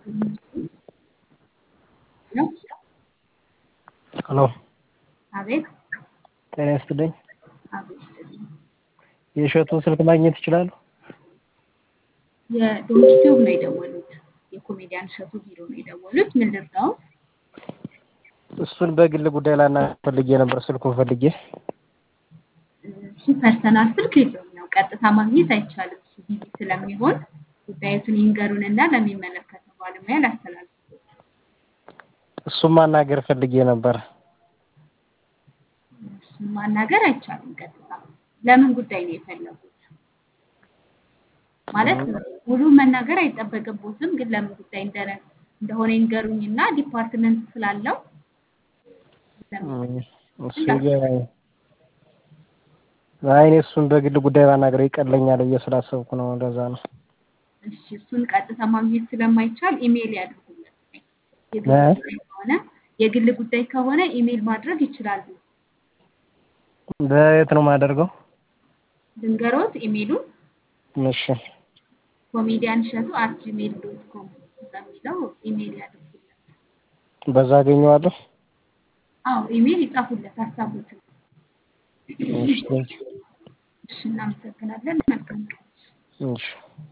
ነው። ሄሎ አቤት ጤና ይስጥልኝ። አቤት ይስጥልኝ። የእሸቱን ስልክ ማግኘት ይችላሉ? የዶንኪቲዩብ ነው የደወሉት። የኮሜዲያን እሸቱ ቢሮ ነው የደወሉት። ምን ልርዳው? እሱን በግል ጉዳይ ላናግር ፈልጌ ነበር ስልኩን ፈልጌ። እሱ ፐርሰናል ስልክ የለውም። ያው ቀጥታ ማግኘት አይቻልም። እሱ ቢዚ ስለሚሆን ጉዳዩትን ይንገሩንና ለሚመለከተው ባለሙያ ላስተላልፍሎት። እሱን ማናገር ፈልጌ ነበር። እሱን ማናገር አይቻልም ቀጥታ። ለምን ጉዳይ ነው የፈለጉት? ማለት ሙሉ መናገር አይጠበቅቦትም፣ ግን ለምን ጉዳይ እንደነ እንደሆነ ይንገሩኝና ዲፓርትመንት ስላለው እሱ አይ እኔ እሱን በግል ጉዳይ ባናገረው ይቀለኛል ብዬ ስላሰብኩ ነው። እንደዛ ነው። እሺ እሱን ቀጥታ ማግኘት ስለማይቻል ኢሜይል ያድርጉለት። የግል እ? ጉዳይ ከሆነ የግል ጉዳይ ከሆነ ኢሜይል ማድረግ ይችላሉ። በየት ነው የማደርገው? ልንገሮት ኢሜይሉን እሺ ኮሜዲያን እሸቱ አት ጂሜል ዶት ኮም በሚለው ኢሜይል ያድርጉለት። በዛ አገኘዋለሁ። አዎ ኢሜይል ይጻፉለት ሀሳቦትን። እሺ እሺ እናመሰግናለን። መልካም ቀን። እሺ